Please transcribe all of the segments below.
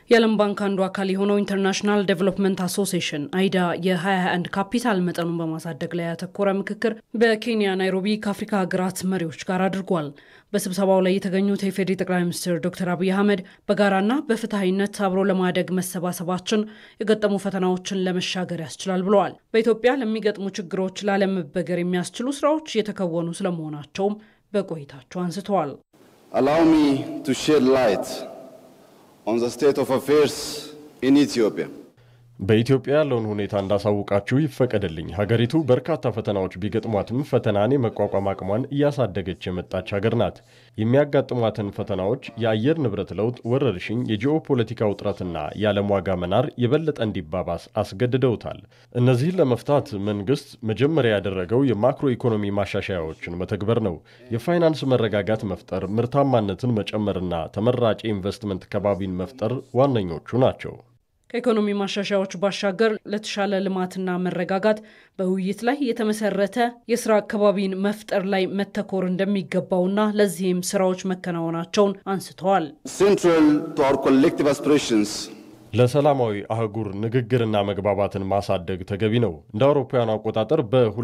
የዓለም ባንክ አንዱ አካል የሆነው ኢንተርናሽናል ዴቨሎፕመንት አሶሲዬሽን አይዳ የ2021 ካፒታል መጠኑን በማሳደግ ላይ ያተኮረ ምክክር በኬንያ ናይሮቢ ከአፍሪካ ሀገራት መሪዎች ጋር አድርጓል። በስብሰባው ላይ የተገኙት የኢፌዴሪ ጠቅላይ ሚኒስትር ዶክተር አብይ አህመድ በጋራና በፍትሐዊነት አብሮ ለማደግ መሰባሰባችን የገጠሙ ፈተናዎችን ለመሻገር ያስችላል ብለዋል። በኢትዮጵያ ለሚገጥሙ ችግሮች ላለመበገር የሚያስችሉ ስራዎች እየተከወኑ ስለመሆናቸውም በቆይታቸው አንስተዋል። Allow me to shed light on the state of affairs in Ethiopia. በኢትዮጵያ ያለውን ሁኔታ እንዳሳውቃችሁ ይፈቀድልኝ። ሀገሪቱ በርካታ ፈተናዎች ቢገጥሟትም ፈተናን የመቋቋም አቅሟን እያሳደገች የመጣች ሀገር ናት። የሚያጋጥሟትን ፈተናዎች የአየር ንብረት ለውጥ፣ ወረርሽኝ፣ የጂኦፖለቲካ ውጥረትና የዓለም ዋጋ መናር የበለጠ እንዲባባስ አስገድደውታል። እነዚህን ለመፍታት መንግስት መጀመሪያ ያደረገው የማክሮ ኢኮኖሚ ማሻሻያዎችን መተግበር ነው። የፋይናንስ መረጋጋት መፍጠር፣ ምርታማነትን መጨመርና ተመራጭ የኢንቨስትመንት ከባቢን መፍጠር ዋነኞቹ ናቸው። ከኢኮኖሚ ማሻሻያዎች ባሻገር ለተሻለ ልማትና መረጋጋት በውይይት ላይ የተመሰረተ የስራ አካባቢን መፍጠር ላይ መተኮር እንደሚገባውና ለዚህም ስራዎች መከናወናቸውን አንስተዋል። Central to our collective aspirations ለሰላማዊ አህጉር ንግግርና መግባባትን ማሳደግ ተገቢ ነው። እንደ አውሮፓውያኑ አቆጣጠር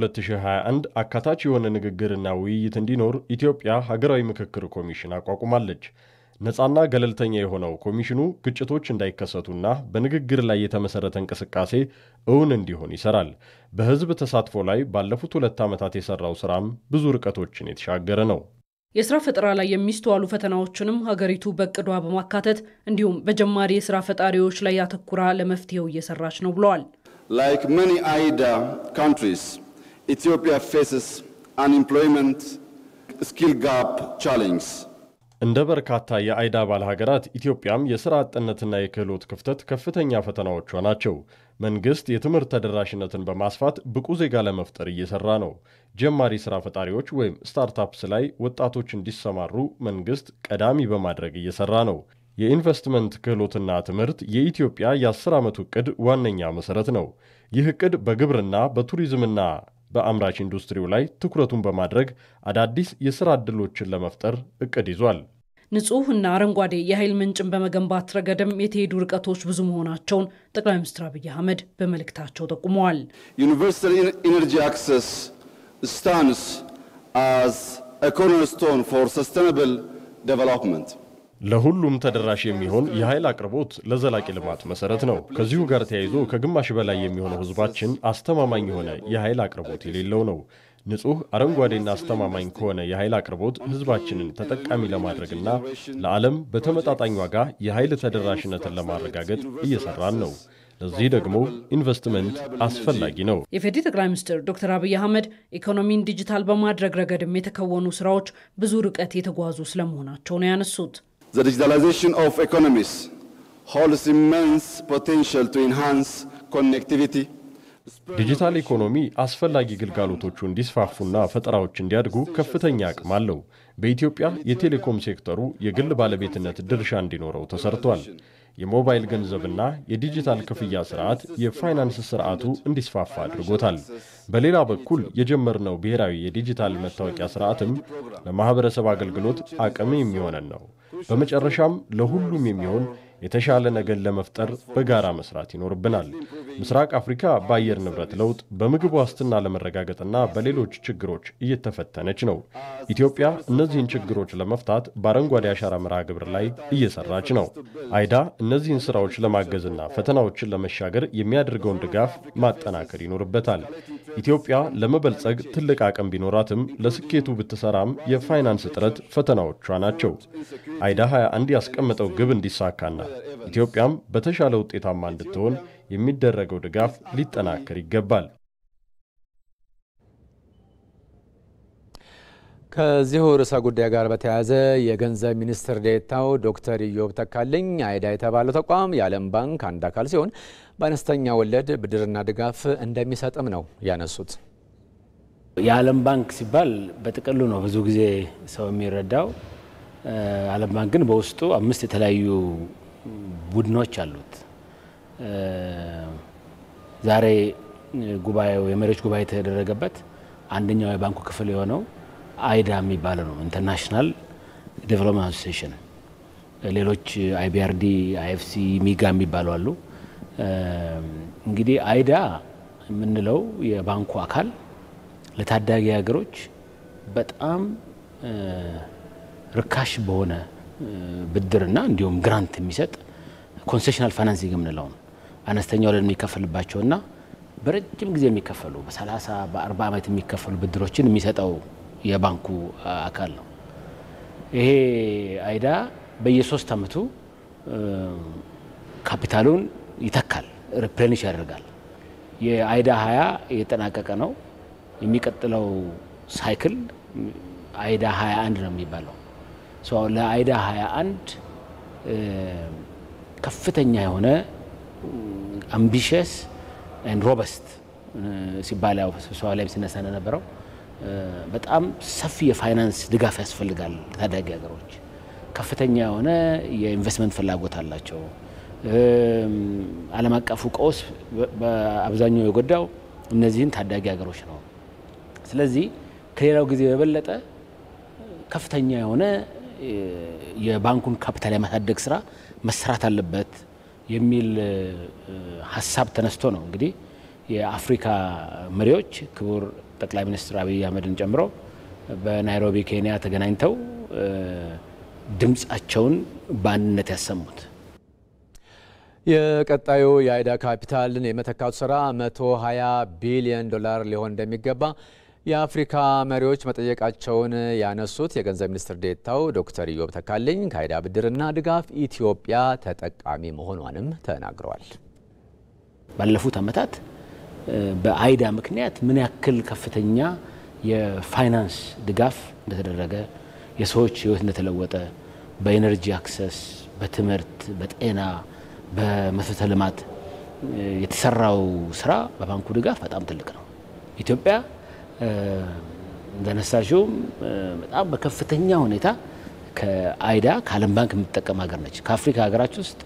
በ2021 አካታች የሆነ ንግግርና ውይይት እንዲኖር ኢትዮጵያ ሀገራዊ ምክክር ኮሚሽን አቋቁማለች። ነፃና ገለልተኛ የሆነው ኮሚሽኑ ግጭቶች እንዳይከሰቱና በንግግር ላይ የተመሰረተ እንቅስቃሴ እውን እንዲሆን ይሰራል። በህዝብ ተሳትፎ ላይ ባለፉት ሁለት ዓመታት የሰራው ስራም ብዙ ርቀቶችን የተሻገረ ነው። የስራ ፈጠራ ላይ የሚስተዋሉ ፈተናዎችንም ሀገሪቱ በእቅዷ በማካተት እንዲሁም በጀማሪ የስራ ፈጣሪዎች ላይ ያተኩራ ለመፍትሄው እየሰራች ነው ብለዋል። Like many AIDA countries, Ethiopia faces unemployment skill gap challenge. እንደ በርካታ የአይዳ አባል ሀገራት ኢትዮጵያም የሥራ አጥነትና የክህሎት ክፍተት ከፍተኛ ፈተናዎቿ ናቸው። መንግሥት የትምህርት ተደራሽነትን በማስፋት ብቁ ዜጋ ለመፍጠር እየሠራ ነው። ጀማሪ ሥራ ፈጣሪዎች ወይም ስታርታፕስ ላይ ወጣቶች እንዲሰማሩ መንግሥት ቀዳሚ በማድረግ እየሠራ ነው። የኢንቨስትመንት ክህሎትና ትምህርት የኢትዮጵያ የ10 ዓመቱ ዕቅድ ዋነኛ መሠረት ነው። ይህ ዕቅድ በግብርና በቱሪዝምና በአምራች ኢንዱስትሪው ላይ ትኩረቱን በማድረግ አዳዲስ የሥራ ዕድሎችን ለመፍጠር ዕቅድ ይዟል። ንጹህ እና አረንጓዴ የኃይል ምንጭን በመገንባት ረገድም የተሄዱ ርቀቶች ብዙ መሆናቸውን ጠቅላይ ሚኒስትር አብይ አህመድ በመልእክታቸው ጠቁመዋል። Universal en- energy access stands as a cornerstone for sustainable development. ለሁሉም ተደራሽ የሚሆን የኃይል አቅርቦት ለዘላቂ ልማት መሰረት ነው። ከዚሁ ጋር ተያይዞ ከግማሽ በላይ የሚሆነው ሕዝባችን አስተማማኝ የሆነ የኃይል አቅርቦት የሌለው ነው። ንጹህ አረንጓዴና አስተማማኝ ከሆነ የኃይል አቅርቦት ሕዝባችንን ተጠቃሚ ለማድረግና ለዓለም በተመጣጣኝ ዋጋ የኃይል ተደራሽነትን ለማረጋገጥ እየሰራን ነው። ለዚህ ደግሞ ኢንቨስትመንት አስፈላጊ ነው። የፌዴሪ ጠቅላይ ሚኒስትር ዶክተር አብይ አህመድ ኢኮኖሚን ዲጂታል በማድረግ ረገድም የተከወኑ ስራዎች ብዙ ርቀት የተጓዙ ስለመሆናቸው ነው ያነሱት። The digitalization of economies holds immense potential to enhance connectivity, ዲጂታል ኢኮኖሚ አስፈላጊ ግልጋሎቶቹ እንዲስፋፉና ፈጠራዎች እንዲያድጉ ከፍተኛ አቅም አለው። በኢትዮጵያ የቴሌኮም ሴክተሩ የግል ባለቤትነት ድርሻ እንዲኖረው ተሰርቷል። የሞባይል ገንዘብና የዲጂታል ክፍያ ስርዓት የፋይናንስ ስርዓቱ እንዲስፋፋ አድርጎታል። በሌላ በኩል የጀመርነው ብሔራዊ የዲጂታል መታወቂያ ስርዓትም ለማህበረሰብ አገልግሎት አቅም የሚሆነን ነው። በመጨረሻም ለሁሉም የሚሆን የተሻለ ነገር ለመፍጠር በጋራ መስራት ይኖርብናል። ምስራቅ አፍሪካ በአየር ንብረት ለውጥ፣ በምግብ ዋስትና ለመረጋገጥና በሌሎች ችግሮች እየተፈተነች ነው። ኢትዮጵያ እነዚህን ችግሮች ለመፍታት በአረንጓዴ አሻራ መርሃ ግብር ላይ እየሰራች ነው። አይዳ እነዚህን ስራዎች ለማገዝና ፈተናዎችን ለመሻገር የሚያደርገውን ድጋፍ ማጠናከር ይኖርበታል። ኢትዮጵያ ለመበልጸግ ትልቅ አቅም ቢኖራትም ለስኬቱ ብትሰራም የፋይናንስ እጥረት ፈተናዎቿ ናቸው። አይዳ 21 ያስቀመጠው ግብ እንዲሳካና ኢትዮጵያም በተሻለ ውጤታማ እንድትሆን የሚደረገው ድጋፍ ሊጠናከር ይገባል። ከዚሁ ርዕሰ ጉዳይ ጋር በተያያዘ የገንዘብ ሚኒስትር ዴኤታው ዶክተር ኢዮብ ተካልኝ አይዳ የተባለው ተቋም የዓለም ባንክ አንድ አካል ሲሆን በአነስተኛ ወለድ ብድርና ድጋፍ እንደሚሰጥም ነው ያነሱት። የዓለም ባንክ ሲባል በጥቅሉ ነው ብዙ ጊዜ ሰው የሚረዳው። ዓለም ባንክ ግን በውስጡ አምስት የተለያዩ ቡድኖች አሉት። ዛሬ ጉባኤው የመሪዎች ጉባኤ የተደረገበት አንደኛው የባንኩ ክፍል የሆነው አይዳ የሚባለው ነው። ኢንተርናሽናል ዴቨሎፕመንት አሶሲዬሽን ሌሎች አይቢአርዲ፣ አይኤፍሲ፣ ሚጋ የሚባሉ አሉ። እንግዲህ አይዳ የምንለው የባንኩ አካል ለታዳጊ ሀገሮች በጣም ርካሽ በሆነ ብድርና እንዲሁም ግራንት የሚሰጥ ኮንሴሽናል ፋይናንሲንግ የምንለው ነው። አነስተኛ ወለድ የሚከፈልባቸውና በረጅም ጊዜ የሚከፈሉ በ30 በ40 ዓመት የሚከፈሉ ብድሮችን የሚሰጠው የባንኩ አካል ነው። ይሄ አይዳ በየሶስት ዓመቱ ካፒታሉን ይተካል፣ ሪፕሌኒሽ ያደርጋል። የአይዳ ሀያ እየተጠናቀቀ ነው። የሚቀጥለው ሳይክል አይዳ ሀያ አንድ ነው የሚባለው። ለአይዳ ሀያ አንድ ከፍተኛ የሆነ አምቢሽስ ኤንድ ሮበስት ሲባል ያው ስብሰባ ላይ ሲነሳ እንደነበረው በጣም ሰፊ የፋይናንስ ድጋፍ ያስፈልጋል ለታዳጊ ሀገሮች። ከፍተኛ የሆነ የኢንቨስትመንት ፍላጎት አላቸው። ዓለም አቀፉ ቀውስ በአብዛኛው የጎዳው እነዚህን ታዳጊ ሀገሮች ነው። ስለዚህ ከሌላው ጊዜ በበለጠ ከፍተኛ የሆነ የባንኩን ካፒታል የማሳደግ ስራ መሰራት አለበት የሚል ሀሳብ ተነስቶ ነው እንግዲህ የአፍሪካ መሪዎች ክቡር ጠቅላይ ሚኒስትር አብይ አህመድን ጨምሮ በናይሮቢ ኬንያ ተገናኝተው ድምፃቸውን በአንድነት ያሰሙት። የቀጣዩ የአይዳ ካፒታልን የመተካቱ ስራ 120 ቢሊዮን ዶላር ሊሆን እንደሚገባ የአፍሪካ መሪዎች መጠየቃቸውን ያነሱት የገንዘብ ሚኒስትር ዴኤታው ዶክተር ኢዮብ ተካልኝ ከአይዳ ብድርና ድጋፍ ኢትዮጵያ ተጠቃሚ መሆኗንም ተናግረዋል። ባለፉት ዓመታት በአይዳ ምክንያት ምን ያክል ከፍተኛ የፋይናንስ ድጋፍ እንደተደረገ፣ የሰዎች ሕይወት እንደተለወጠ በኤነርጂ አክሰስ፣ በትምህርት፣ በጤና፣ በመሰረተ ልማት የተሰራው ስራ በባንኩ ድጋፍ በጣም ትልቅ ነው። ኢትዮጵያ እንደነሳሽውም በጣም በከፍተኛ ሁኔታ ከአይዳ ከዓለም ባንክ የምትጠቀም ሀገር ነች። ከአፍሪካ ሀገራች ውስጥ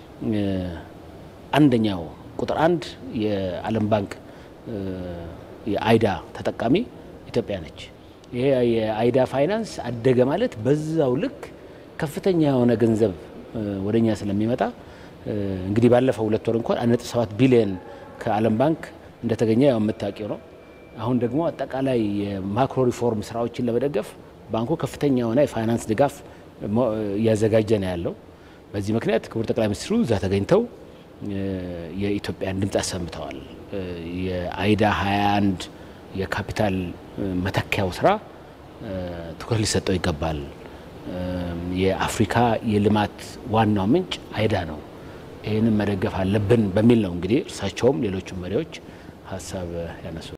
አንደኛው ቁጥር አንድ የዓለም ባንክ የአይዳ ተጠቃሚ ኢትዮጵያ ነች። ይሄ የአይዳ ፋይናንስ አደገ ማለት በዛው ልክ ከፍተኛ የሆነ ገንዘብ ወደኛ ስለሚመጣ እንግዲህ ባለፈው ሁለት ወር እንኳን አንድ ነጥብ ሰባት ቢሊየን ከዓለም ባንክ እንደተገኘ ያው የምታውቂው ነው። አሁን ደግሞ አጠቃላይ የማክሮ ሪፎርም ስራዎችን ለመደገፍ ባንኩ ከፍተኛ የሆነ የፋይናንስ ድጋፍ እያዘጋጀ ነው ያለው። በዚህ ምክንያት ክቡር ጠቅላይ ሚኒስትሩ እዛ ተገኝተው የኢትዮጵያን ድምፅ አሰምተዋል። የአይዳ 21 የካፒታል መተኪያው ስራ ትኩረት ሊሰጠው ይገባል። የአፍሪካ የልማት ዋናው ምንጭ አይዳ ነው፣ ይህንን መደገፍ አለብን በሚል ነው እንግዲህ እርሳቸውም ሌሎቹም መሪዎች ሀሳብ ያነሱ